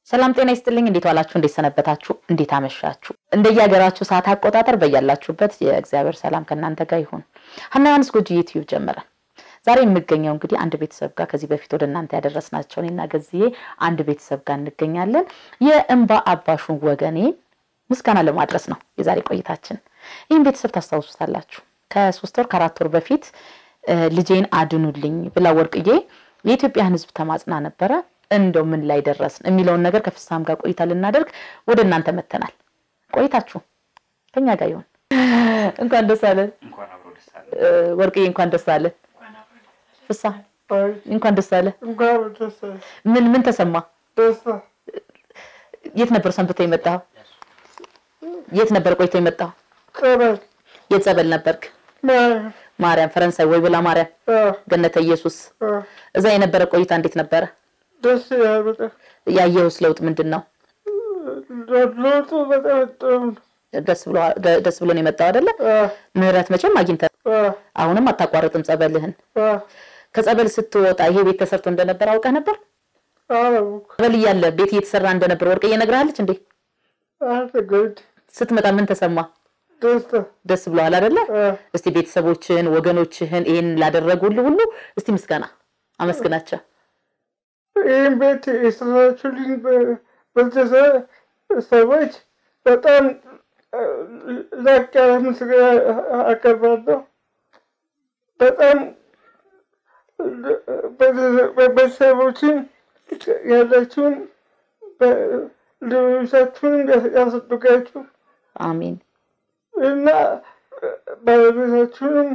ሰላም ጤና ይስጥልኝ። እንዴት ዋላችሁ? እንዴት ሰነበታችሁ? እንዴት አመሻችሁ? እንደየሀገራችሁ ሰዓት አቆጣጠር በያላችሁበት የእግዚአብሔር ሰላም ከእናንተ ጋር ይሁን። ሀና ዮሐንስ ጎጂ ዩቲዩብ ጀመረ። ዛሬ የምገኘው እንግዲህ አንድ ቤተሰብ ጋር ከዚህ በፊት ወደ እናንተ ያደረስናቸው እኔና ገዝዬ አንድ ቤተሰብ ጋር እንገኛለን። የእንባ አባሹን ወገኔ ምስጋና ለማድረስ ነው የዛሬ ቆይታችን። ይህን ቤተሰብ ታስታውሱታላችሁ። ከሶስት ወር ከአራት ወር በፊት ልጄን አድኑልኝ ብላ ወርቅዬ የኢትዮጵያን ሕዝብ ተማጽና ነበረ። እንደው ምን ላይ ደረስን የሚለውን ነገር ከፍሳም ጋር ቆይታ ልናደርግ ወደ እናንተ መተናል። ቆይታችሁ ከኛ ጋር ይሁን። እንኳን ደስ አለን ወርቅዬ፣ እንኳን ደስ አለን። ፍሳ እንኳን ደስ አለ። ምን ምን ተሰማ? የት ነበር ሰንብተ የመጣው? የት ነበር ቆይቶ የመጣው? የት ጸበል ነበርክ? ማርያም ፈረንሳይ ወይ ብላ ማርያም ገነተ ኢየሱስ። እዛ የነበረ ቆይታ እንዴት ነበረ? ደስ ይላል በጣም። ያየሁስ ለውጥ ምንድን ነው? ለውጡ በጣም ጥሩ ነው። ደስ ብሎ ደስ ብሎ ነው የመጣው አይደለ? ምህረት መቼም አግኝተህ አዎ፣ አሁንም አታቋርጥም ጸበልህን። አዎ፣ ከጸበል ስትወጣ ይሄ ቤት ተሰርቶ እንደነበር አውቀህ ነበር? አላወኩም። ጸበል እያለ ቤት እየተሰራ እንደነበር ወርቅዬ ነግርሃለች እንዴ? አልተገድ ስትመጣ ምን ተሰማ? ደስታ ደስ ብለዋል አይደለ? አዎ፣ እስቲ ቤተሰቦችህን ወገኖችህን ይህን ላደረጉልህ ሁሉ እስቲ ምስጋና አመስግናቸው። ይህን ቤት የሰራችሁልኝ በ- ቤተሰብ ሰዎች በጣም እ፣ ላቅ ያለ ምስጋና አቀርባለሁ። በጣም ቤተሰብ- ቤተሰቦችን ያላችሁን በ- ልጆቻችሁንም ያሳድጋችሁ አሜን እና ባለቤታችሁንም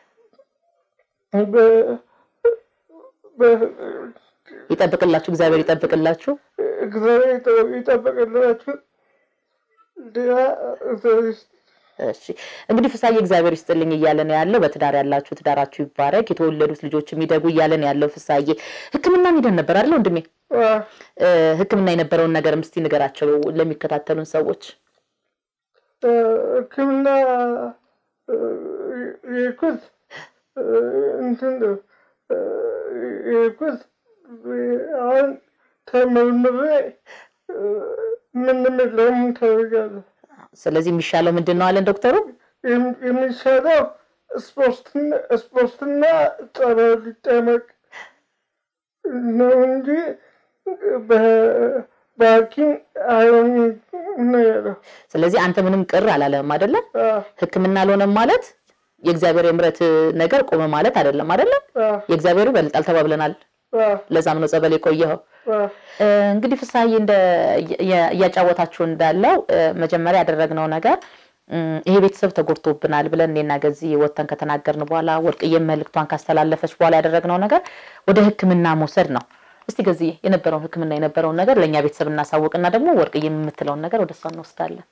በ- በ- ይጠብቅላችሁ፣ እግዚአብሔር ይጠብቅላችሁ። እግዚአብሔር ይጠ- ይጠብቅላችሁ። ሌላ እግዚአብሔር ይስጥ። እሺ እንግዲህ ፍሳዬ እግዚአብሔር ይስጥልኝ እያለ ነው ያለው። በትዳር ያላችሁ ትዳራችሁ ይባረክ፣ የተወለዱት ልጆች የሚደጉ እያለ ነው ያለው። ፍሳዬ ሕክምና ሂደን ነበር አይደል ወንድሜ? አ፣ እ፣ ሕክምና የነበረውን ነገርም እስቲ ንገራቸው ለሚከታተሉን ሰዎች። አ፣ ሕክምና አ፣ የሄድኩት አ፣ እንትን ነው አ፣ የሄድኩት አሁን ተመርምሬ አ፣ ምንም የለም ተብያለሁ። ስለዚህ የሚሻለው ምንድን ነው አለን ዶክተሩ? የም- የሚሻለው ስፖርትና ስፖርትና ጸበል ሊጠመቅ ነው እንጂ በ- በሐኪም አይሆንም ነው ያለው። ስለዚህ አንተ ምንም ቅር አላለህም አይደለም? አዎ፣ ሕክምና አልሆነም ማለት የእግዚአብሔር የምሕረት ነገር ቆመ ማለት አይደለም አይደለም? አዎ፣ የእግዚአብሔሩ ይበልጣል ተባብለናል። አዎ፣ ለዛም ነው ጸበል የቆየኸው። አዎ። እ፣ እንግዲህ ፍሳዬ እንደ የ- እያጫወታችሁ እንዳለው እ፣ መጀመሪያ ያደረግነው ነገር እም፣ ይሄ ቤተሰብ ተጎድቶብናል ብለን እኔና ገዚ ወጥተን ከተናገርን በኋላ ወርቅዬም መልእክቷን ካስተላለፈች በኋላ ያደረግነው ነገር ወደ ሕክምና መውሰድ ነው። እስቲ ገዚ የነበረውን ሕክምና የነበረውን ነገር ለእኛ ቤተሰብ እናሳውቅና ደግሞ ወርቅዬ የምትለውን ነገር ወደ እሷ እንወስዳለን።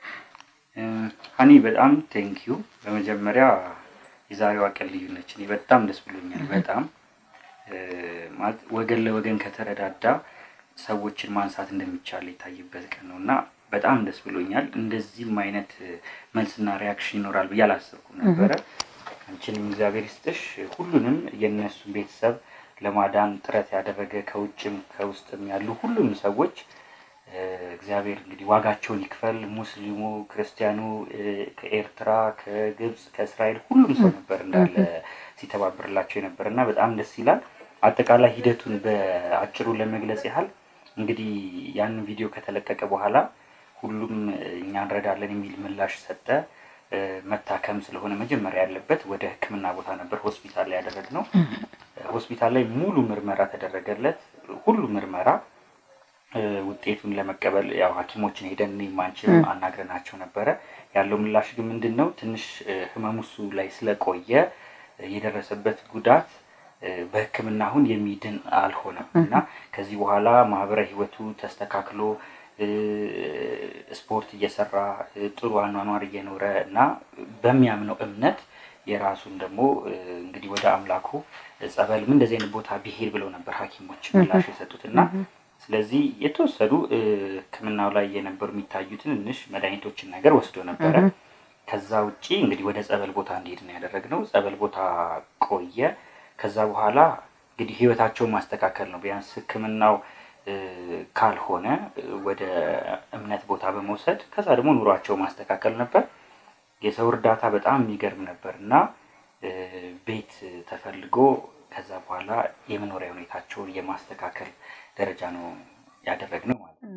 ሀኒ በጣም ቴንኪዩ። በመጀመሪያ የዛሬዋ ቀን ልዩ ነች። እኔ በጣም ደስ ብሎኛል። በጣም እ፣ ማለት ወገን ለወገን ከተረዳዳ ሰዎችን ማንሳት እንደሚቻል የታየበት ቀን ነው እና በጣም ደስ ብሎኛል። እንደዚህም አይነት እ፣ መልስና ሪያክሽን ይኖራል ብዬ አላሰብኩም ነበረ። አንቺንም እግዚአብሔር ይስጥሽ። ሁሉንም የእነሱን ቤተሰብ ለማዳን ጥረት ያደረገ ከውጭም ከውስጥም ያሉ ሁሉም ሰዎች እ፣ እግዚአብሔር እንግዲህ ዋጋቸውን ይክፈል። ሙስሊሙ፣ ክርስቲያኑ እ፣ ከኤርትራ፣ ከግብፅ፣ ከእስራኤል ሁሉም ሰው ነበር እንዳለ ሲተባበርላቸው የነበር እና በጣም ደስ ይላል። አጠቃላይ ሂደቱን በአጭሩ ለመግለጽ ያህል እንግዲህ ያንን ቪዲዮ ከተለቀቀ በኋላ ሁሉም እኛ እንረዳለን የሚል ምላሽ ሰጠ። እ፣ መታከም ስለሆነ መጀመሪያ ያለበት ወደ ሕክምና ቦታ ነበር ሆስፒታል ላይ ያደረግነው። ሆስፒታል ላይ ሙሉ ምርመራ ተደረገለት። ሁሉ ምርመራ እ፣ ውጤቱን ለመቀበል ያው ሐኪሞችን ሄደን እኔም አንቺም አናግረናቸው ነበረ። ያለው ምላሽ ግን ምንድን ነው ትንሽ እ፣ ህመሙ እሱ ላይ ስለቆየ እ፣ የደረሰበት ጉዳት እ፣ በሕክምና አሁን የሚድን አልሆነም እና ከዚህ በኋላ ማህበራዊ ህይወቱ ተስተካክሎ እ፣ ስፖርት እየሰራ እ፣ ጥሩ አኗኗር እየኖረ እና በሚያምነው እምነት የራሱን ደግሞ እ፣ እንግዲህ ወደ አምላኩ እ፣ ጸበልም እንደዚህ አይነት ቦታ ቢሄድ ብለው ነበር ሐኪሞች ምላሽ የሰጡት እና ስለዚህ የተወሰዱ እ፣ ህክምናው ላይ የነበሩ የሚታዩ ትንንሽ መድኃኒቶችን ነገር ወስዶ ነበረ። ከዛ ውጪ እንግዲህ ወደ ጸበል ቦታ እንዲሄድ ነው ያደረግነው። ጸበል ቦታ ቆየ። ከዛ በኋላ እንግዲህ ህይወታቸውን ማስተካከል ነው። ቢያንስ ህክምናው እ፣ ካልሆነ ወደ እምነት ቦታ በመውሰድ ከዛ ደግሞ ኑሯቸው ማስተካከል ነበር። የሰው እርዳታ በጣም የሚገርም ነበር እና ቤት ተፈልጎ ከዛ በኋላ የመኖሪያ ሁኔታቸውን የማስተካከል ደረጃ ነው ያደረግነው ማለት ነው።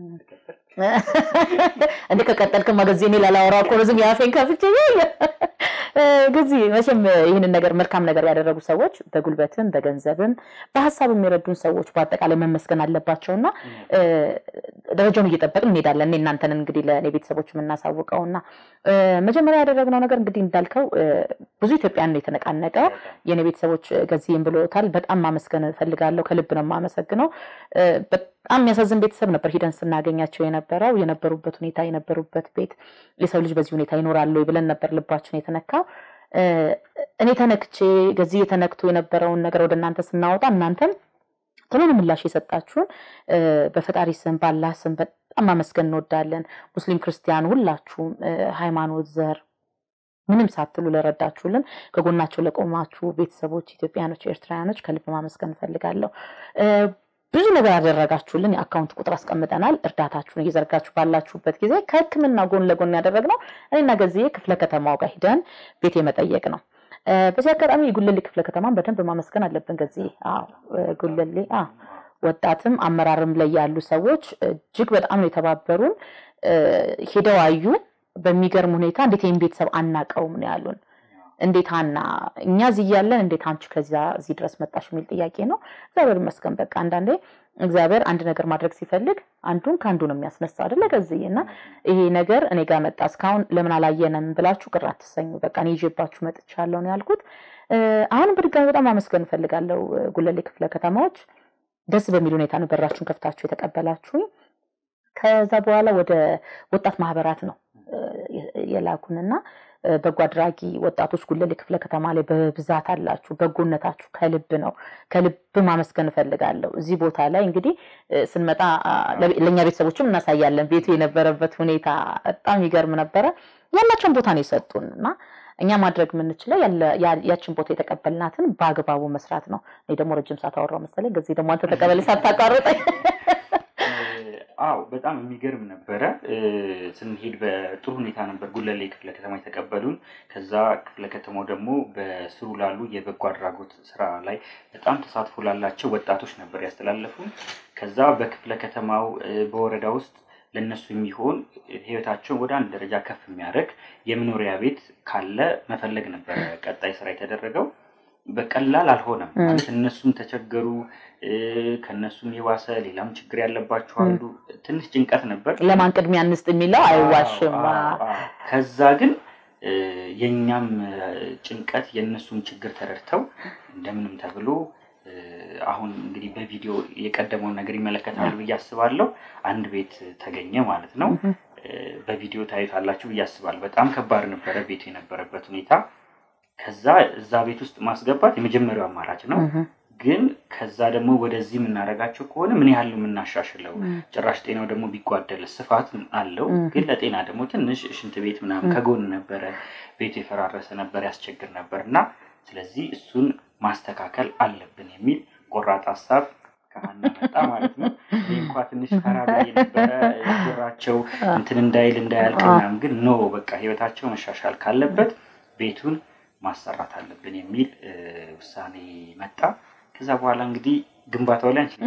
እንደ ከቀጠልክማ ጊዜ እኔ ላላወራ እኮ ነው ዝም የአፌን ከፍቼ ጊዜ መቼም ይህንን ነገር መልካም ነገር ያደረጉ ሰዎች በጉልበትም በገንዘብም በሀሳብ የሚረዱን ሰዎች በአጠቃላይ መመስገን አለባቸው እና ደረጃውን እየጠበቅን እንሄዳለን። እኔ እናንተን እንግዲህ ለእኔ ቤተሰቦች የምናሳውቀው እና መጀመሪያ ያደረግነው ነገር እንግዲህ እንዳልከው ብዙ ኢትዮጵያን የተነቃነቀው የእኔ ቤተሰቦች ገዚህም ብሎታል። በጣም ማመስገን እፈልጋለሁ። ከልብ ነው የማመሰግነው። በጣም የሚያሳዝን ቤተሰብ ነበር ሂደን ስናገኛቸው የነበረው የነበሩበት ሁኔታ የነበሩበት ቤት የሰው ልጅ በዚህ ሁኔታ ይኖራሉ ብለን ነበር ልባችን የተነካው። እኔ ተነክቼ ገዚህ የተነክቶ የነበረውን ነገር ወደ እናንተ ስናወጣ እናንተም ቶሎ ምላሽ የሰጣችሁን በፈጣሪ ስም ባላህ ስም በጣም ማመስገን እንወዳለን። ሙስሊም ክርስቲያን፣ ሁላችሁም ሃይማኖት፣ ዘር ምንም ሳትሉ ለረዳችሁልን ከጎናቸው ለቆማችሁ ቤተሰቦች ኢትዮጵያኖች፣ ኤርትራውያኖች ከልብ ማመስገን እንፈልጋለሁ። ብዙ ነገር ያደረጋችሁልን የአካውንት ቁጥር አስቀምጠናል። እርዳታችሁን እየዘርጋችሁ ባላችሁበት ጊዜ ከሕክምና ጎን ለጎን ያደረግነው እኔና ገዝዬ ክፍለ ከተማው ጋር ሂደን ቤት የመጠየቅ ነው። በዚህ አጋጣሚ የጉለሌ ክፍለ ከተማን በደንብ ማመስገን አለብን። ገዝዬ ጉለሌ ወጣትም አመራርም ላይ ያሉ ሰዎች እጅግ በጣም ነው የተባበሩን። ሄደው አዩ። በሚገርም ሁኔታ እንዴት ይህን ቤተሰብ አናቀውም ነው ያሉን። እንዴት ሀና እኛ እዚህ እያለን እንዴት አንቺ ከዚያ እዚህ ድረስ መጣሽ የሚል ጥያቄ ነው። እግዚአብሔር ይመስገን። በቃ አንዳንዴ እግዚአብሔር አንድ ነገር ማድረግ ሲፈልግ አንዱን ከአንዱ ነው የሚያስነሳ አይደለ ገዝዬ እና ይሄ ነገር እኔ ጋር መጣ እስካሁን ለምን አላየንም ብላችሁ ቅር አትሰኙ። በቃ እኔ ይዤባችሁ መጥቻለሁ ነው ያልኩት። አሁንም በድጋሚ በጣም አመስገን እፈልጋለሁ ጉለሌ ክፍለ ከተማዎች ደስ በሚል ሁኔታ ነው በራችሁን ከፍታችሁ የተቀበላችሁኝ። ከዛ በኋላ ወደ ወጣት ማህበራት ነው የላኩንና በጎ አድራጊ ወጣቶች ጉለሌ ክፍለ ከተማ ላይ በብዛት አላችሁ። በጎነታችሁ ከልብ ነው። ከልብ ማመስገን እፈልጋለሁ። እዚህ ቦታ ላይ እንግዲህ ስንመጣ ለእኛ ቤተሰቦችም እናሳያለን። ቤቱ የነበረበት ሁኔታ በጣም ይገርም ነበረ። ያላቸውን ቦታ ነው የሰጡን እና እኛ ማድረግ የምንችለው ያችን ቦታ የተቀበልናትን በአግባቡ መስራት ነው። እኔ ደግሞ ረጅም ሰዓት አወራሁ መሰለኝ። ጊዜ ደግሞ አንተ ተቀበል ሳታቋርጠኝ አዎ በጣም የሚገርም ነበረ። ስንሄድ በጥሩ ሁኔታ ነበር ጉለሌ ክፍለ ከተማ የተቀበሉን። ከዛ ክፍለ ከተማው ደግሞ በስሩ ላሉ የበጎ አድራጎት ስራ ላይ በጣም ተሳትፎ ላላቸው ወጣቶች ነበር ያስተላለፉን። ከዛ በክፍለ ከተማው በወረዳ ውስጥ ለእነሱ የሚሆን ህይወታቸውን ወደ አንድ ደረጃ ከፍ የሚያደርግ የመኖሪያ ቤት ካለ መፈለግ ነበረ ቀጣይ ስራ የተደረገው። በቀላል አልሆነም ማለት እነሱም ተቸገሩ፣ ከእነሱም የባሰ ሌላም ችግር ያለባቸው አሉ። ትንሽ ጭንቀት ነበር። ለማን ቅድሚያ እንስጥ የሚለው አይዋሽም። ከዛ ግን የእኛም ጭንቀት የእነሱም ችግር ተረድተው እንደምንም ተብሎ አሁን እንግዲህ በቪዲዮ የቀደመውን ነገር ይመለከታሉ ብዬ አስባለሁ። አንድ ቤት ተገኘ ማለት ነው። በቪዲዮ ታዩታላችሁ ብዬ አስባለሁ። በጣም ከባድ ነበረ ቤቱ የነበረበት ሁኔታ። ከዛ እዛ ቤት ውስጥ ማስገባት የመጀመሪያው አማራጭ ነው። ግን ከዛ ደግሞ ወደዚህ የምናደርጋቸው ከሆነ ምን ያህል የምናሻሽለው ጭራሽ ጤናው ደግሞ ቢጓደል ስፋት አለው። ግን ለጤና ደግሞ ትንሽ ሽንት ቤት ምናምን ከጎን ነበረ፣ ቤቱ የፈራረሰ ነበር፣ ያስቸግር ነበር እና ስለዚህ እሱን ማስተካከል አለብን የሚል ቆራጥ ሀሳብ ከሀና መጣ ማለት ነው። እኔ እንኳ ትንሽ ፈራ ብዬ ነበረ ጆሯቸው እንትን እንዳይል እንዳያልቅ ምናምን፣ ግን ኖ በቃ ህይወታቸው መሻሻል ካለበት ቤቱን ማሰራት አለብን የሚል ውሳኔ መጣ። ከዛ በኋላ እንግዲህ ግንባታው ላይ አንችል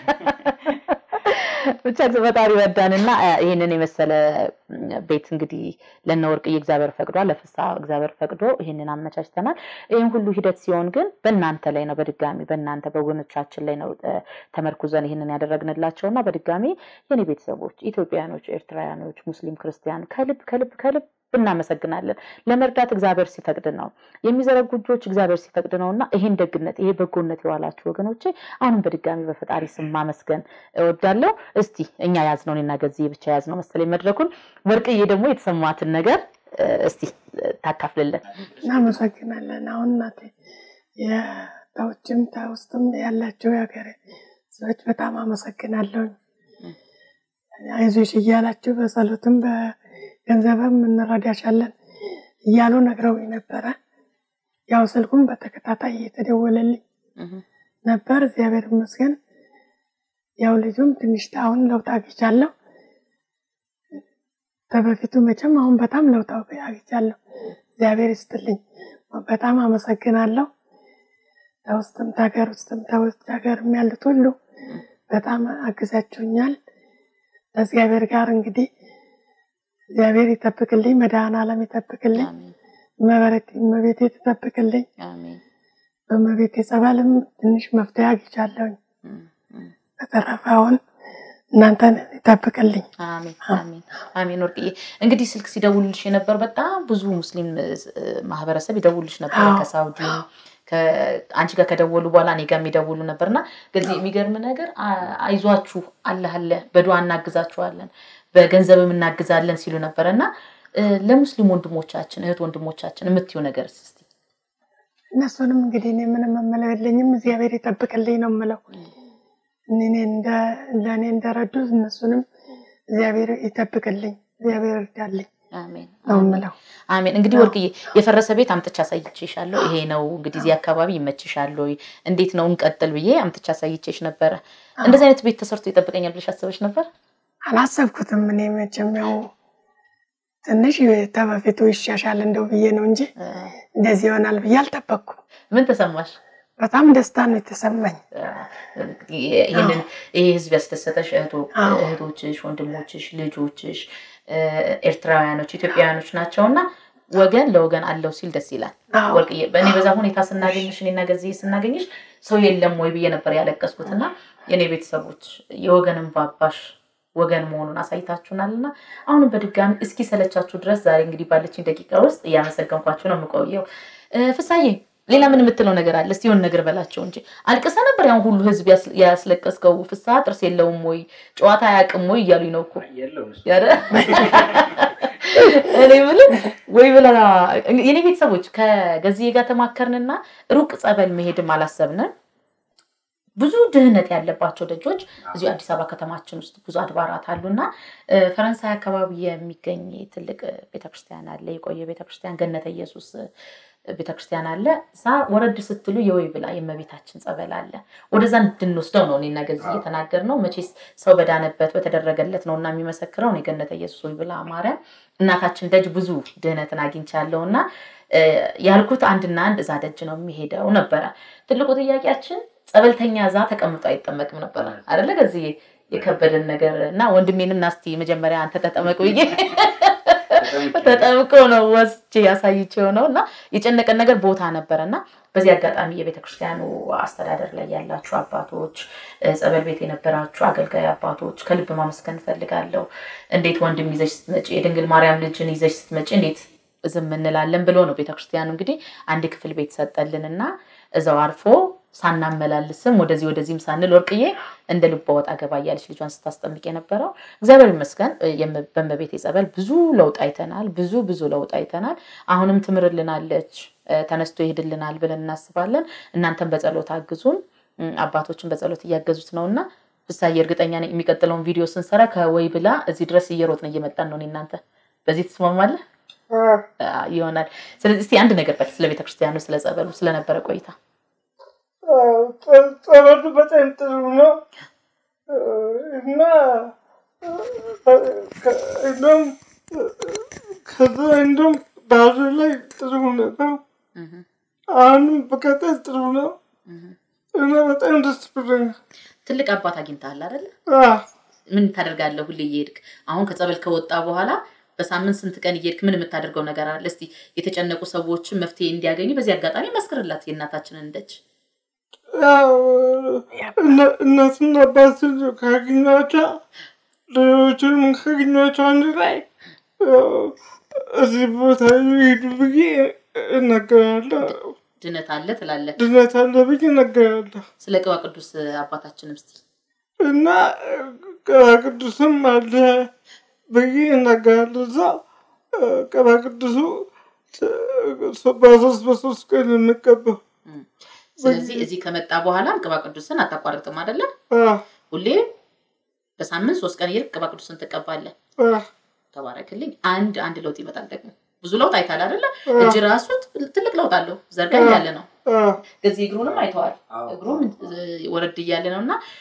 ብቻ ፈጣሪ ረዳንና ይህንን የመሰለ ቤት እንግዲህ ለነ ወርቅዬ እግዚአብሔር ፈቅዷል፣ ለፍሳ እግዚአብሔር ፈቅዶ ይህንን አመቻችተናል። ይህን ሁሉ ሂደት ሲሆን ግን በእናንተ ላይ ነው፣ በድጋሚ በእናንተ በወገኖቻችን ላይ ነው ተመርኩዘን ይህንን ያደረግንላቸው እና በድጋሚ የኔ ቤተሰቦች ኢትዮጵያኖች፣ ኤርትራውያኖች፣ ሙስሊም ክርስቲያን ከልብ ከልብ ከልብ እናመሰግናለን። ለመርዳት እግዚአብሔር ሲፈቅድ ነው የሚዘረጉ እጆች እግዚአብሔር ሲፈቅድ ነው እና ይሄን ደግነት ይሄ በጎነት የዋላችሁ ወገኖቼ አሁንም በድጋሚ በፈጣሪ ስም ማመስገን እወዳለሁ። እስቲ እኛ ያዝነውን እና ገዚህ ብቻ ያዝነው መሰለኝ መድረኩን። ወርቅዬ ደግሞ የተሰማትን ነገር እስቲ ታካፍልልን። እናመሰግናለን። አሁን እናቴ ከውጭም ከውስጥም ያላቸው የሀገር ሰዎች በጣም አመሰግናለሁ። አይዞሽ እያላችሁ በጸሎትም ገንዘብም እንረዳሻለን እያሉ ነግረውኝ ነበረ። ያው ስልኩም በተከታታይ እየተደወለልኝ ነበር። እግዚአብሔር ይመስገን ያው ልጁም ትንሽ አሁን ለውጥ አግኝቻለሁ። ከበፊቱ መቼም አሁን በጣም ለውጥ አግኝቻለሁ። እግዚአብሔር ይስጥልኝ፣ በጣም አመሰግናለሁ። ከውስጥም ከሀገር ውስጥም ከውጭ ሀገርም ያሉት ሁሉ በጣም አግዛችሁኛል። ከእግዚአብሔር ጋር እንግዲህ እግዚአብሔር ይጠብቅልኝ፣ መድኃኔዓለም ይጠብቅልኝ፣ አሜን መበረት እመቤቴ ትጠብቅልኝ። አሜን በእመቤቴ ጸበልም ትንሽ መፍትሄ አግኝቻለሁኝ። እም፣ እም። በተረፈ አሁን እናንተን ይጠብቅልኝ። አሜን አሜን አሜን። ወርቅዬ እንግዲህ ስልክ ሲደውልልሽ የነበር በጣም ብዙ ሙስሊም እ፣ ማህበረሰብ ይደውልልሽ ነበር አዎ። ከሳውዲ አንቺ ጋር ከደወሉ በኋላ እኔ ጋር የሚደውሉ ነበር እና ከዚህ የሚገርም ነገር አ- አይዟችሁ አላህ አለ በዱዓ እናግዛችኋለን በገንዘብም እናግዛለን ሲሉ ነበረ እና እ፣ ለሙስሊም ወንድሞቻችን እህት ወንድሞቻችን የምትዩ ነገር እስኪ እነሱንም እንግዲህ እኔ ምንም የምለው የለኝም። እግዚአብሔር ይጠብቅልኝ ነው የምለው። እኔ እንደ ለእኔ እንደረዱ እነሱንም እግዚአብሔር ይጠብቅልኝ፣ እግዚአብሔር ይርዳልኝ አሜን ነው የምለው። አሜን። እንግዲህ ወርቅዬ የፈረሰ ቤት አምጥቻ አሳይቼሻለሁ። ይሄ ነው እንግዲህ እዚህ አካባቢ ይመችሻል ወይ እንዴት ነው እንቀጥል ብዬ አምጥቻ አሳይቼሽ ነበረ። እንደዚህ አይነት ቤት ተሰርቶ ይጠብቀኛል ብለሽ አስበሽ ነበር? አላሰብኩትም። እኔ መቼም ያው ትንሽ ተበፊቱ ይሻሻል እንደው ብዬ ነው እንጂ እንደዚህ ይሆናል ብዬ አልጠበቅኩም። ምን ተሰማሽ? በጣም ደስታ ነው የተሰማኝ። ይህንን ይህ ህዝብ ያስደሰተሽ እህቶ- አዎ። እህቶችሽ፣ ወንድሞችሽ፣ ልጆችሽ እ፣ ኤርትራውያኖች፣ ኢትዮጵያውያኖች ናቸው እና ወገን ለወገን አለው ሲል ደስ ይላል። አዎ። ወርቅዬ በእኔ በዛ ሁኔታ ስናገኝሽ እኔና ገዝዬ ስናገኝሽ ሰው የለም ወይ ብዬ ነበር ያለቀስኩት እና የእኔ ቤተሰቦች የወገንን ባባሽ ወገን መሆኑን አሳይታችሁናል እና አሁንም በድጋሚ እስኪ ሰለቻችሁ ድረስ ዛሬ እንግዲህ ባለችኝ ደቂቃ ውስጥ እያመሰገንኳችሁ ነው የምቆየው። እ፣ ፍሳዬ ሌላ ምን የምትለው ነገር አለ? እስቲ የሆነ ነገር በላቸው እንጂ አልቅሰ ነበር ያን ሁሉ ህዝብ ያስ- ያስለቀስከው። ፍስሀ ጥርስ የለውም ወይ ጨዋታ አያውቅም ወይ እያሉኝ ነው እኮ የለውም እሱ። ያረ እኔ የምልህ ወይ ብላ የኔ ቤተሰቦች ከገዝዬ ጋር ተማከርንና ሩቅ ጸበል መሄድም አላሰብንም። ብዙ ድህነት ያለባቸው ደጆች እዚሁ አዲስ አበባ ከተማችን ውስጥ ብዙ አድባራት አሉና እ፣ ፈረንሳይ አካባቢ የሚገኝ ትልቅ ቤተክርስቲያን አለ። የቆየ ቤተክርስቲያን ገነተ ኢየሱስ እ፣ ቤተክርስቲያን አለ። እዛ ወረድ ስትሉ የወይ ብላ የእመቤታችን ጸበል አለ። ወደዛ እንድንወስደው ነው እኔና ገዝዬ እየተናገር ነው። መቼስ ሰው በዳነበት በተደረገለት ነው እና የሚመሰክረው እኔ ገነተ ኢየሱስ ወይ ብላ ማርያም እናታችን ደጅ ብዙ ድህነትን አግኝቻለሁ እና እ፣ ያልኩት አንድና አንድ እዛ ደጅ ነው የሚሄደው ነበረ። ትልቁ ጥያቄያችን ጸበልተኛ እዛ ተቀምጦ አይጠመቅም ነበረ አደለ? ከዚህ የከበደን ነገር እና ወንድሜንም ናስቲ መጀመሪያ አንተ ተጠመቅ ብዬ ተጠምቆ ነው ወስጄ ያሳይቼው ነው እና የጨነቀን ነገር ቦታ ነበረ እና በዚህ አጋጣሚ የቤተ ክርስቲያኑ አስተዳደር ላይ ያላችሁ አባቶች፣ እ፣ ጸበል ቤት የነበራችሁ አገልጋይ አባቶች ከልብ ማመስገን እፈልጋለሁ። እንዴት ወንድም ይዘሽ ስትመጪ የድንግል ማርያም ልጅን ይዘሽ ስትመጪ እንዴት ዝም እንላለን ብሎ ነው ቤተክርስቲያኑ እንግዲህ አንድ ክፍል ቤት ሰጠልንና እዛው አርፎ ሳናመላልስም ወደዚህ ወደዚህም ሳንል ወርቅዬ እንደ ልቧ ወጣ ገባ እያለች ልጇን ስታስጠምቅ የነበረው እግዚአብሔር ይመስገን እ፣ የም- በእመቤቴ ጸበል ብዙ ለውጥ አይተናል። ብዙ ብዙ ለውጥ አይተናል። አሁንም ትምርልናለች፣ እ፣ ተነስቶ ይሄድልናል ብለን እናስባለን። እናንተም በጸሎት አግዙን፣ እ፣ አባቶችን በጸሎት እያገዙት ነው እና ፍሳዬ እርግጠኛ ነኝ የሚቀጥለውን ቪዲዮ ስንሰራ ከወይ ብላ እዚህ ድረስ እየሮጥን እየመጣን ነው። እኔ እናንተ በዚህ ትስማማለህ? አ፣ ይሆናል። ስለዚህ እስቲ አንድ ነገር በል ስለ ቤተክርስቲያኑ፣ ስለ ጸበሉ፣ ስለነበረ ቆይታ ጸበሉ በጣም ጥሩ ነው እና እንደውም ከዛ እንደውም ባህር ላይ ጥሩ ነበር። አሁንም በቀጣይ ጥሩ ነው እና በጣም ደስ ብሎኛል። ትልቅ አባት አግኝተሃል አይደለ? አዎ፣ ምን ታደርጋለህ? ሁሌ እየሄድክ አሁን ከጸበል ከወጣ በኋላ በሳምንት ስንት ቀን እየሄድክ ምን የምታደርገው ነገር አለ? እስቲ የተጨነቁ ሰዎችን መፍትሄ እንዲያገኙ በዚህ አጋጣሚ መስክርላት የእናታችንን ደጅ። ያው እነ- እናትና አባትን ካገኟቸው ሌሎችንም ካገኟቸው አንድ ላይ ያው እዚህ ቦታ ሄዱ ብዬ እናገራለሁ። ድነት አለ ትላለህ። ድነት አለ ብዬ እናገራለሁ ስለ ቅባ ቅዱስ አባታችንም እስቲ እና ቅባ ቅዱስም አለ ብዬ እናገራለሁ። እዛ ቅባ ቅዱሱ በሶስት በሶስት ቀን የሚቀባው ስለዚህ እዚህ ከመጣ በኋላም ቅባ ቅዱስን አታቋርጥም አይደለም? አዎ፣ ሁሌ በሳምንት ሶስት ቀን እየሄድክ ቅባ ቅዱስን ትቀባለህ። አዎ፣ ተባረክልኝ። አንድ አንድ ለውጥ ይመጣል ደግሞ ብዙ ለውጥ አይታል አይደለ? አዎ። እጅ ራሱ ትልቅ ለውጥ አለው። ዘርጋ ያለ ነው። አዎ። ከዚህ እግሩንም አይተዋል። አዎ። እግሩም እ፣ ወረድ እያለ ነው እና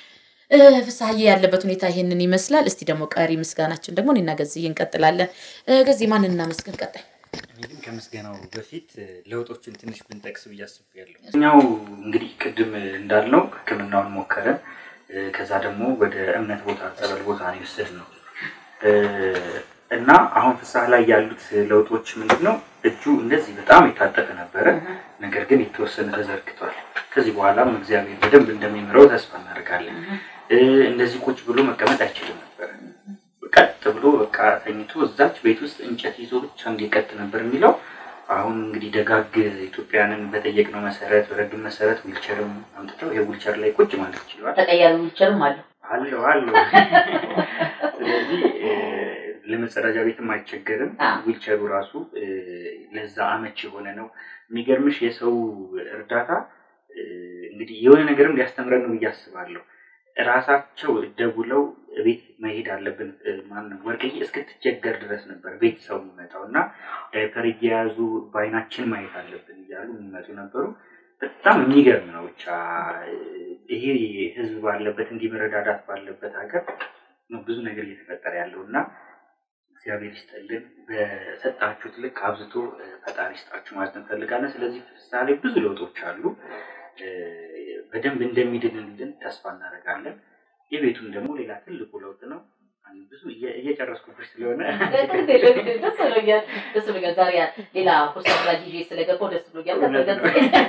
እ፣ ፍስሀዬ ያለበት ሁኔታ ይሄንን ይመስላል። እስቲ ደግሞ ቀሪ ምስጋናችን ደግሞ እኔና ገዝዬ እንቀጥላለን። እ፣ ገዝዬ ማንን እናመስግን ቀጣይ? እኔ ግን ከምስጋናው በፊት እ፣ ለውጦችን ትንሽ ብንጠቅስ ብዬ አስቤያለሁ። እኛው እንግዲህ ቅድም እንዳልነው ሕክምናውን ሞከረን እ፣ ከዛ ደግሞ ወደ እምነት ቦታ ጸበል ቦታ ነው የወሰድነው እ፣ እና አሁን ፍስሀ ላይ ያሉት ለውጦች ምንድን ነው? እጁ እንደዚህ በጣም የታጠቀ ነበረ፣ ነገር ግን የተወሰነ ተዘርግቷል። ከዚህ በኋላም እግዚአብሔር በደንብ እንደሚምረው ተስፋ እናደርጋለን። እ፣ እንደዚህ ቁጭ ብሎ መቀመጥ አይችልም ነበረ። ቀጥ ብሎ በቃ ተኝቶ እዛች ቤት ውስጥ እንጨት ይዞ ብቻ እንዲቀጥ ነበር የሚለው። አሁን እንግዲህ ደጋግ ኢትዮጵያንን በጠየቅነው መሰረት በረዱን መሰረት ዊልቸርም አምጥተው ይሄ ዊልቸር ላይ ቁጭ ማለት ችለዋል። ተቀያሪ ዊልቸርም አለው። አለው አለው። ስለዚህ እ፣ ለመጸዳጃ ቤትም አይቸገርም። አዎ። ዊልቸሩ ራሱ እ፣ ለዛ አመች የሆነ ነው። የሚገርምሽ የሰው እርዳታ እ፣ እንግዲህ የሆነ ነገርም ሊያስተምረን ነው ብዬ አስባለሁ። ራሳቸው ደውለው ቤት መሄድ አለብን ማነው ወርቅዬ እስክትቸገር ድረስ ነበር ቤት ሰው የሚመጣው እና ዳይፐር እየያዙ በአይናችን ማየት አለብን እያሉ የሚመጡ ነበሩ። በጣም የሚገርም ነው። ብቻ ይሄ ህዝብ ባለበት እንዲህ መረዳዳት ባለበት ሀገር ነው ብዙ ነገር እየተፈጠረ ያለው እና እግዚአብሔር ይስጥልን። በሰጣችሁት ልክ አብዝቶ እ፣ ፈጣሪ ይስጣችሁ ማለት እንፈልጋለን። ስለዚህ ምሳሌ ብዙ ለውጦች አሉ። እ፣ በደንብ እንደሚድንልን ተስፋ እናደርጋለን። የቤቱን ደግሞ ሌላ ትልቁ ለውጥ ነው። አንድ ብዙ እየ- እየጨረስኩብሽ ስለሆነ ደስ ብሎኛል። ደስ ብሎኛል። ዛሬ ሌላ ፖስታ ላይ ይዤ ስለገባው ደስ ብሎኛል። እውነት ነው።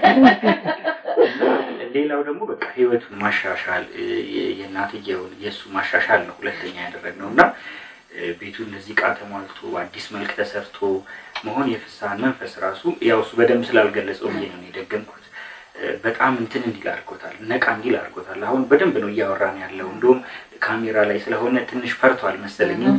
እና ሌላው ደግሞ በቃ ህይወቱን ማሻሻል እ፣ የ- የእናትየውን የእሱ ማሻሻል ነው ሁለተኛ ያደረግነው እና እ፣ ቤቱ እንደዚህ እቃ ተሟልቶ አዲስ መልክ ተሰርቶ መሆን የፍስሀን መንፈስ ራሱ ያው እሱ በደንብ ስላልገለጸው ብዬ ነው የደገምኩት። እ፣ በጣም እንትን እንዲል አድርጎታል፣ ነቃ እንዲል አድርጎታል። አሁን በደንብ ነው እያወራን ያለው። እንደውም ካሜራ ላይ ስለሆነ ትንሽ ፈርቷል መሰለኝ እንጂ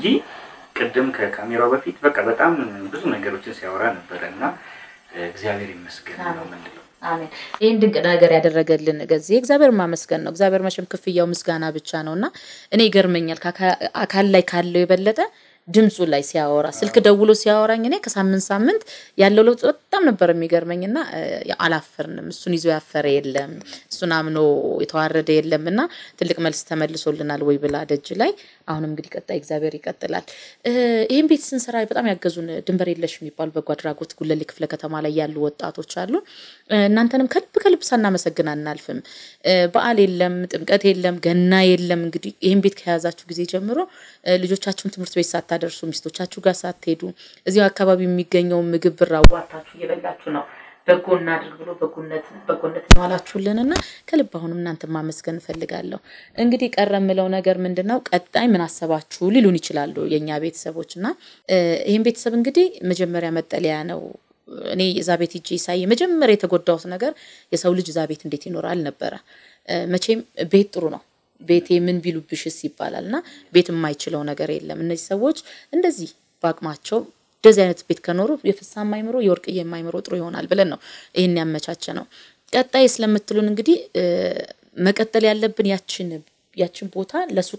ቅድም ከካሜራው በፊት በቃ በጣም ብዙ ነገሮችን ሲያወራ ነበረ እና እ፣ እግዚአብሔር ይመስገን ነው የምንለው። አሜን። ይህን ድንቅ ነገር ያደረገልን ገዜ እግዚአብሔር ማመስገን ነው። እግዚአብሔር መቼም ክፍያው ምስጋና ብቻ ነው እና እኔ ይገርመኛል ከአካ- አካል ላይ ካለው የበለጠ ድምፁ ላይ ሲያወራ ስልክ ደውሎ ሲያወራኝ እኔ ከሳምንት ሳምንት ያለው ለውጥ በጣም ነበር የሚገርመኝ እና እ፣ ያው አላፈርንም። እሱን ይዞ ያፈረ የለም፣ እሱን አምኖ የተዋረደ የለም እና ትልቅ መልስ ተመልሶልናል ወይ ብላ ደጅ ላይ አሁንም እንግዲህ ቀጣይ እግዚአብሔር ይቀጥላል። እ፣ ይህን ቤት ስንሰራ በጣም ያገዙን ድንበር የለሽ የሚባሉ በጎ አድራጎት ጉለሌ ክፍለ ከተማ ላይ ያሉ ወጣቶች አሉ። እ፣ እናንተንም ከልብ ከልብ ሳናመሰግን አናልፍም። እ፣ በዓል የለም፣ ጥምቀት የለም፣ ገና የለም። እንግዲህ ይህን ቤት ከያዛችሁ ጊዜ ጀምሮ እ፣ ልጆቻችሁን ትምህርት ቤት ሳታደርሱ ሚስቶቻችሁ ጋር ሳትሄዱ እዚሁ አካባቢ የሚገኘውን ምግብ ብር አዋታችሁ እየበላችሁ ነው በጎ እናድርግ ብሎ በጎነት በጎነት የዋላችሁልን እና ከልብ አሁንም እናንተ ማመስገን እፈልጋለሁ። እንግዲህ ቀረ የምለው ነገር ምንድን ነው? ቀጣይ ምን አሰባችሁ ሊሉን ይችላሉ የእኛ ቤተሰቦች እና እ፣ ይህን ቤተሰብ እንግዲህ መጀመሪያ መጠለያ ነው እኔ እዛ ቤት ሂጄ ሳይ መጀመሪያ የተጎዳሁት ነገር የሰው ልጅ እዛ ቤት እንዴት ይኖራል ነበረ። እ፣ መቼም ቤት ጥሩ ነው። ቤቴ ምን ቢሉብሽስ ይባላል እና ቤት የማይችለው ነገር የለም። እነዚህ ሰዎች እንደዚህ በአቅማቸው እንደዚህ አይነት ቤት ከኖሩ የፍስሀ የማይምሮ የወርቅዬ የማይምሮ ጥሩ ይሆናል ብለን ነው ይህን ያመቻቸ ነው። ቀጣይ ስለምትሉን እንግዲህ እ፣ መቀጠል ያለብን ያችን ያችን ቦታ ለሱቅ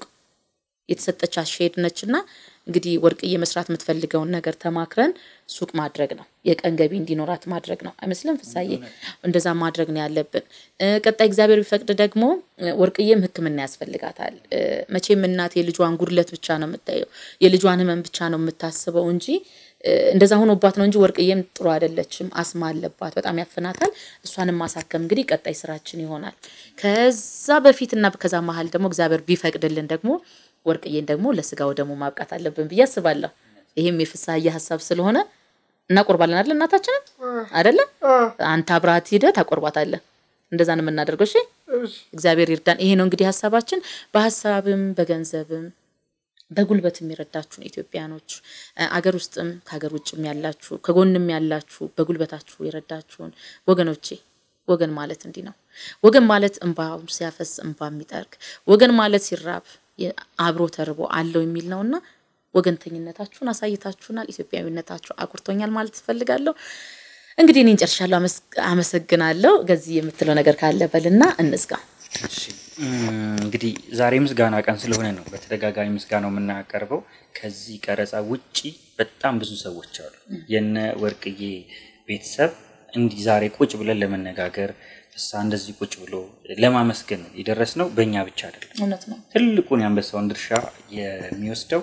የተሰጠች ሼድ ነች እና እንግዲህ ወርቅዬ መስራት የምትፈልገውን ነገር ተማክረን ሱቅ ማድረግ ነው። የቀን ገቢ እንዲኖራት ማድረግ ነው። አይመስልም ፍሳዬ? እንደዛ ማድረግ ነው ያለብን። እ፣ ቀጣይ እግዚአብሔር ቢፈቅድ ደግሞ እ፣ ወርቅዬም ሕክምና ያስፈልጋታል። እ፣ መቼም እናት የልጇን ጉድለት ብቻ ነው የምታየው፣ የልጇን ህመም ብቻ ነው የምታስበው እንጂ እ፣ እንደዛ ሆኖባት ነው እንጂ ወርቅዬም ጥሩ አይደለችም። አስማ አለባት፣ በጣም ያፍናታል። እሷንም ማሳከም እንግዲህ ቀጣይ ስራችን ይሆናል። ከዛ በፊትና ከዛ መሀል ደግሞ እግዚአብሔር ቢፈቅድልን ደግሞ ወርቅዬን ደግሞ ለስጋው ደግሞ ማብቃት አለብን ብዬ አስባለሁ። ይሄም የፍስሀዬ ሀሳብ ስለሆነ እናቆርባለን አይደል? እናታችንን አይደለ? አንተ አብረሃት ሄደህ ታቆርባታለህ። እንደዛ ነው የምናደርገው። እሺ፣ እግዚአብሔር ይርዳን። ይሄ ነው እንግዲህ ሀሳባችን። በሀሳብም በገንዘብም በጉልበት የሚረዳችሁን ኢትዮጵያኖች እ፣ አገር ውስጥም ከሀገር ውጭም ያላችሁ ከጎንም ያላችሁ በጉልበታችሁ የረዳችሁን ወገኖቼ ወገን ማለት እንዲህ ነው። ወገን ማለት እንባ ሲያፈስ እንባ የሚጠርግ ወገን ማለት ሲራብ የ- አብሮ ተርቦ አለው የሚል ነውና ወገንተኝነታችሁን አሳይታችሁናል። ኢትዮጵያዊነታችሁ አኩርቶኛል ማለት ትፈልጋለሁ። እንግዲህ እኔን ጨርሻለሁ። አመስ- አመሰግናለሁ። ገዚህ የምትለው ነገር ካለ በልና እንዝጋ። እሺ እም፣ እንግዲህ ዛሬ ምስጋና ቀን ስለሆነ ነው በተደጋጋሚ ምስጋናው የምናቀርበው። ከዚህ ቀረጻ ውጪ በጣም ብዙ ሰዎች አሉ። የነ ወርቅዬ ቤተሰብ እንዲህ ዛሬ ቁጭ ብለን ለመነጋገር ፍስሐ እንደዚህ ቁጭ ብሎ ለማመስገን የደረስ ነው በእኛ ብቻ አይደለም። እውነት ነው። ትልቁን የአንበሳውን ድርሻ የሚወስደው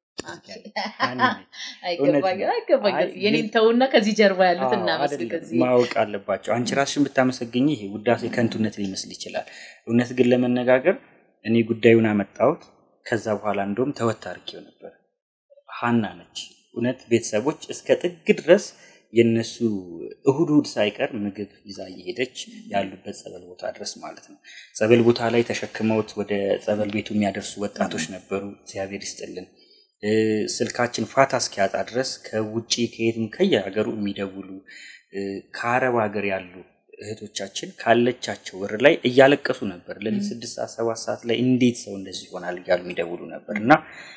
ሀኒ ነች። አይገባኝም አይገባኝም። አይ፣ የኔን ተውና ከዚህ ጀርባ ያሉት አዎ፣ እናመስል አይደለም። ከዚህ ማወቅ አለባቸው። አንቺ ራስሽን ብታመሰግኝ ይሄ ውዳሴ ከንቱነት ሊመስል ይችላል። እውነት ግን ለመነጋገር እኔ ጉዳዩን አመጣሁት። ከዛ በኋላ እንደውም ተወት አድርጌው ነበር። ሀና ነች እውነት ቤተሰቦች እስከ ጥግ ድረስ የነሱ እሁድ እሁድ ሳይቀር ምግብ ይዛ እየሄደች ያሉበት ጸበል ቦታ ድረስ ማለት ነው። ጸበል ቦታ ላይ ተሸክመውት ወደ ጸበል ቤቱ የሚያደርሱ ወጣቶች ነበሩ። እግዚአብሔር ይስጥልን። እ፣ ስልካችን ፋታ እስኪያጣ ድረስ ከውጭ ከየትም ከየሀገሩ የሚደውሉ እ፣ ከአረብ ሀገር ያሉ እህቶቻችን ካለቻቸው ብር ላይ እያለቀሱ ነበር። ለሊት ስድስት ሰዓት ሰባት ሰዓት ላይ እንዴት ሰው እንደዚህ ይሆናል እያሉ የሚደውሉ ነበር እና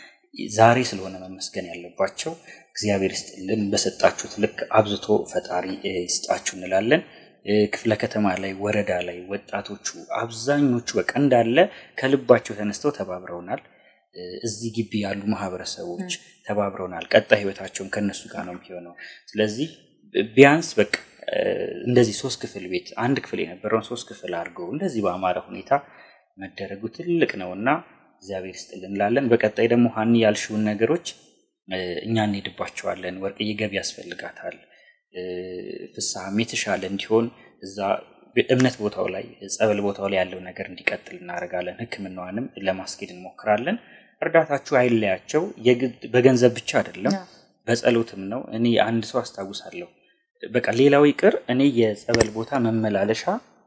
ዛሬ ስለሆነ መመስገን ያለባቸው እግዚአብሔር ይስጥልን። በሰጣችሁት ልክ አብዝቶ ፈጣሪ እ፣ ይስጣችሁ እንላለን። እ፣ ክፍለ ከተማ ላይ ወረዳ ላይ ወጣቶቹ አብዛኞቹ በቃ እንዳለ ከልባቸው ተነስተው ተባብረውናል። እ፣ እዚህ ግቢ ያሉ ማህበረሰቦች ተባብረውናል። ቀጣይ ህይወታቸውን ከነሱ ጋር ነው የሚሆነው። ስለዚህ ቢያንስ በቃ እ፣ እንደዚህ ሶስት ክፍል ቤት አንድ ክፍል የነበረውን ሶስት ክፍል አድርገው እንደዚህ በአማረ ሁኔታ መደረጉ ትልቅ ነው እና እግዚአብሔር ይስጥልን እንላለን። በቀጣይ ደግሞ ሀኒ ያልሽውን ነገሮች እ፣ እኛ እንሄድባቸዋለን። ወርቅዬ ገቢ ያስፈልጋታል። እ፣ ፍስሐም የተሻለ እንዲሆን እዛ እምነት ቦታው ላይ ጸበል ቦታው ላይ ያለው ነገር እንዲቀጥል እናደርጋለን። ሕክምናዋንም ለማስኬድ እንሞክራለን። እርዳታችሁ አይለያቸው። የግድ በገንዘብ ብቻ አይደለም፣ በጸሎትም ነው። እኔ አንድ ሰው አስታውሳለሁ። በቃ ሌላው ይቅር፣ እኔ የጸበል ቦታ መመላለሻ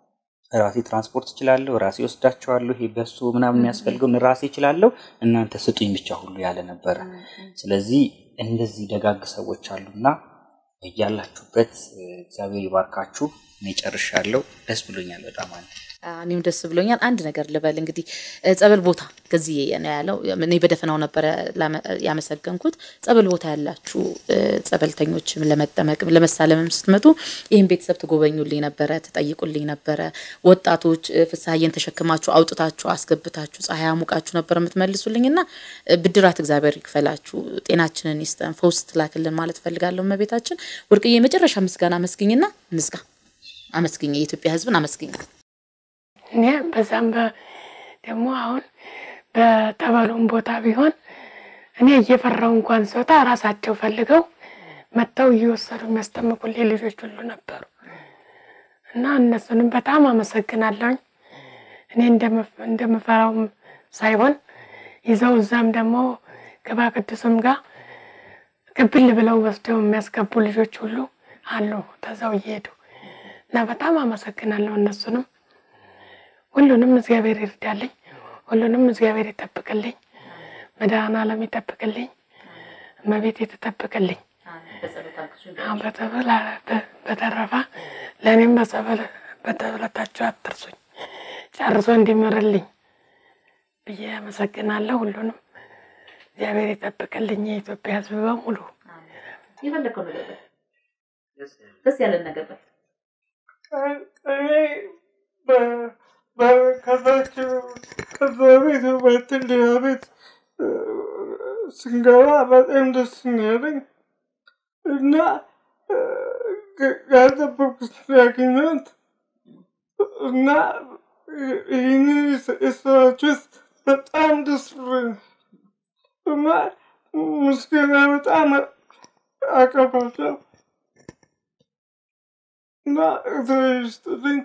ራሴ ትራንስፖርት እችላለሁ፣ ራሴ ወስዳቸዋለሁ። ይሄ በሱ ምናምን የሚያስፈልገውን ራሴ እችላለሁ፣ እናንተ ስጡኝ ብቻ ሁሉ ያለ ነበረ። ስለዚህ እንደዚህ ደጋግ ሰዎች አሉና እያላችሁበት እግዚአብሔር ይባርካችሁ። እኔ ጨርሻለሁ። ደስ ብሎኛል በጣም አለ እኔም ደስ ብሎኛል። አንድ ነገር ልበል እንግዲህ እ፣ ጸበል ቦታ ከዚህ ነው ያለው። እኔ በደፈናው ነበረ ላመ- ያመሰገንኩት። ጸበል ቦታ ያላችሁ እ፣ ጸበልተኞችም ለመጠመቅም ለመሳለምም ስትመጡ ይህን ቤተሰብ ትጎበኙልኝ ነበረ፣ ትጠይቁልኝ ነበረ። ወጣቶች እ፣ ፍስሐዬን ተሸክማችሁ አውጥታችሁ አስገብታችሁ ፀሐይ አሙቃችሁ ነበር የምትመልሱልኝ እና እ፣ ብድራት እግዚአብሔር ይክፈላችሁ፣ ጤናችንን ይስጠን፣ ፈውስ ትላክልን ማለት ፈልጋለሁ። እመቤታችን ወርቅዬ የመጨረሻ ምስጋና አመስግኝና እንዝጋ። አመስግኝ፣ የኢትዮጵያ ሕዝብን አመስግኝ። እኔ በዛም በ- ደግሞ አሁን በጠበሉም ቦታ ቢሆን እኔ እየፈራው እንኳን ስወጣ ራሳቸው ፈልገው መጥተው እየወሰዱ የሚያስጠምቁልኝ ልጆች ሁሉ ነበሩ እና እነሱንም በጣም አመሰግናለሁኝ። እኔ እንደምፍ- እንደምፈራውም ሳይሆን ይዘው እዛም ደግሞ ቅባ ቅዱስም ጋር ቅብል ብለው ወስደው የሚያስገቡ ልጆች ሁሉ አሉ ተዛው እየሄዱ እና በጣም አመሰግናለሁ እነሱንም ሁሉንም እግዚአብሔር ይርዳልኝ። ሁሉንም እግዚአብሔር ይጠብቅልኝ። መድኃኔዓለም ይጠብቅልኝ። እመቤት የተጠብቅልኝ። አሁን በተበላ- በ- በተረፈ ለእኔም በጸበል በጸበለታችሁ አትርሱኝ ጨርሶ እንዲምርልኝ ብዬ አመሰግናለሁ። ሁሉንም እግዚአብሔር ይጠብቅልኝ። የኢትዮጵያ ሕዝብ በሙሉ የፈለከው ነገር በል። ደስ ያለን ነገር በል። እኔ በ- በ- ከዛች ከዛ ቤት ወጥተን ሌላ ቤት እ፣ ስንገባ በጣም ደስ ነው ያለኝ እና እ፣ ጋ- ያልጠበቅኩት ነው ያገኘሁት እና ይህንን የሰ- የሰራችሁት በጣም ደስ ብሎኛል እና ምስጋና በጣም አቀርባለሁ እና እግዚአብሔር ይስጥልኝ።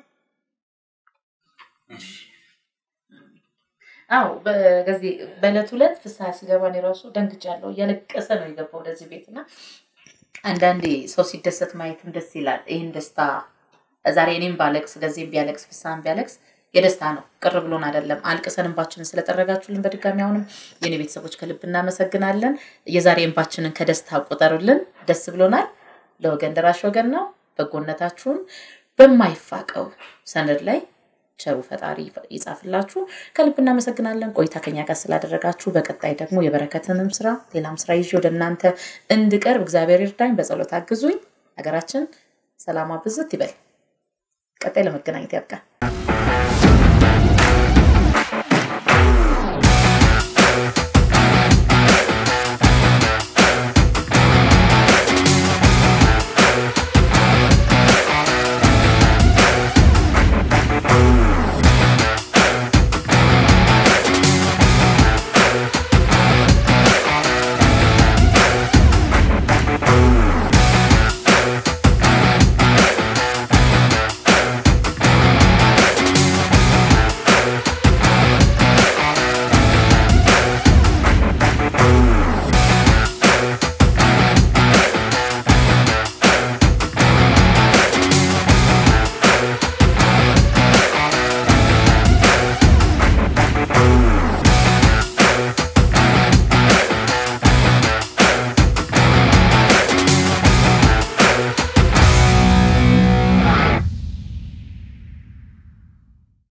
አዎ በዚህ በዕለት ሁለት ፍስሐ ሲገባ እኔ ራሱ ደንግጫለሁ። እያለቀሰ ነው የገባው ወደዚህ ቤት እና አንዳንዴ ሰው ሲደሰት ማየትም ደስ ይላል። ይህን ደስታ ዛሬ እኔም ባለቅስ ገዜም ቢያለቅስ ፍስሐም ቢያለቅስ የደስታ ነው፣ ቅር ብሎን አይደለም። አልቅሰን እንባችንን ስለጠረጋችሁልን በድጋሚ አሁንም የኔ ቤተሰቦች ከልብ እናመሰግናለን። የዛሬ እንባችንን ከደስታ ቆጠሩልን። ደስ ብሎናል። ለወገን ደራሽ ወገን ነው። በጎነታችሁን በማይፋቀው ሰነድ ላይ ቸሩ ፈጣሪ ይጻፍላችሁ። ከልብ እናመሰግናለን ቆይታ ከኛ ጋር ስላደረጋችሁ። በቀጣይ ደግሞ የበረከትንም ስራ ሌላም ስራ ይዤ ወደ እናንተ እንድቀርብ እግዚአብሔር ይርዳኝ። በጸሎት አግዙኝ። ሀገራችን ሰላማ ብዝት ይበል። ቀጣይ ለመገናኘት ያብቃል።